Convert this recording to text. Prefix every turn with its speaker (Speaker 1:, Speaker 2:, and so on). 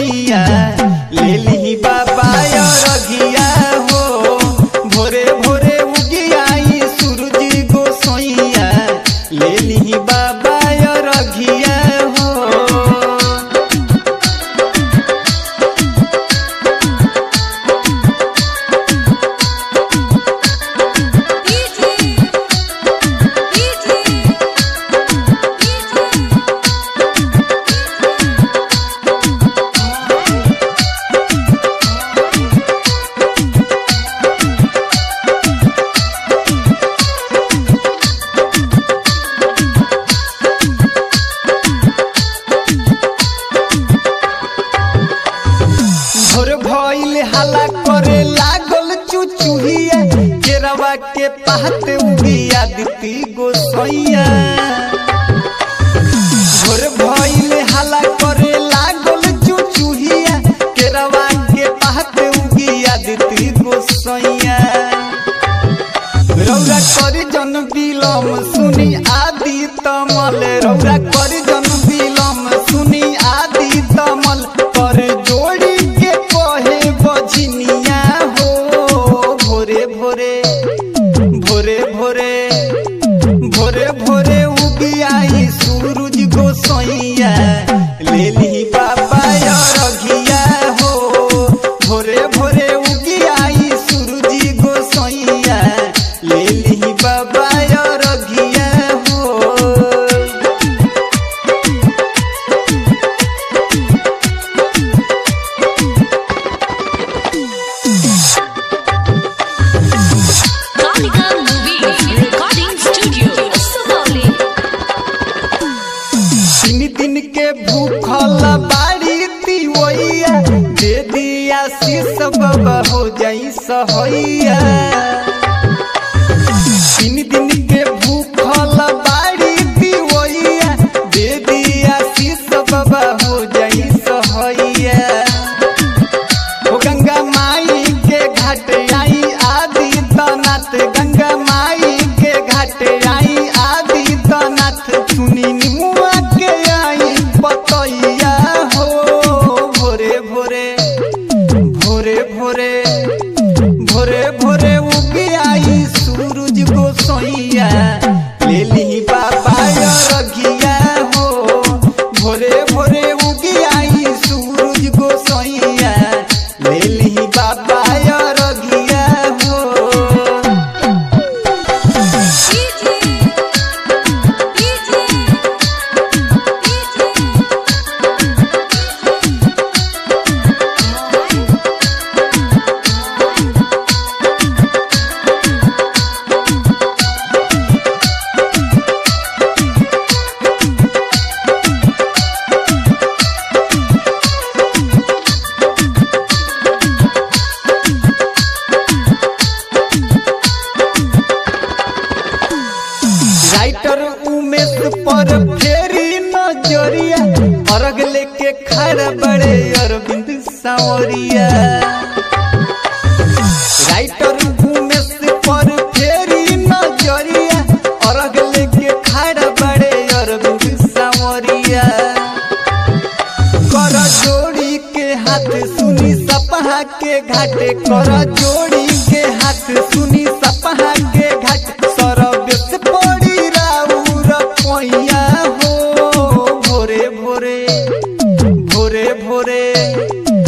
Speaker 1: सैया ले ली बाबा रघिया हो भोरे भोरे उगियाई सूरज गोसैया ले ली बाबा रघिया हो
Speaker 2: डीजे डीजे
Speaker 1: भोर भइल हला करे लागल चुचुहिया केरवा के पात उगिया दिती गोसैया भोर भइल हला करे लागल चुचुहिया केरवा के पात उगिया दिती गोसैया रौरा कर जन बिलम सुनी आदि तमल रौरा कर जन बिलम सुनी आदि तमल कर जोड़ी के कहे बजनिया हो भोरे भोरे भोरे भोरे भोरे भोरे उगियाई सूरज गोसैया ले ली बाबा रघिया हो भोरे भोरे उगियाई सूरज गोसैया ले ली बाबा रघिया हो
Speaker 2: Kalika movie recording studio Sugauli
Speaker 1: तीन दिन के भूखल बाड़ी तिवैया दे दिया शीश बाबा हो जाई सहैया तीन दिन के भूखल बाड़ी तिवैया दे दिया शीश बाबा हो जाई सहैया ओ गंगा माई के घाट आई आदि तनाथ गंगा माई के घाट आई आदि तनाथ सुनी निमुआ के आई बतैया हो भोरे भोरे भोरे भोरे भोरे भोरे उगी आई सूरज गोसैया ले ली बाबा रघिया हो भोरे भोरे उगी आई सूरज गोसैया ले ली बाबा रघिया हो
Speaker 2: डीजे डीजे
Speaker 1: राइटर उमेश पर फेरी नजरिया अर्घ लेके खड़ा बड़े अरविंद सांवरिया राइटर उमेश पर फेरी नजरिया अर्घ लेके खड़ा बड़े अरविंद सांवरिया कर जोड़ी के हाथ सुनी सपहा के घाटे कर जोड़ी के हाथ सुनी सपहा के घाट सरवेश पड़ी राउर पैया हो भोरे भोरे भोरे भोरे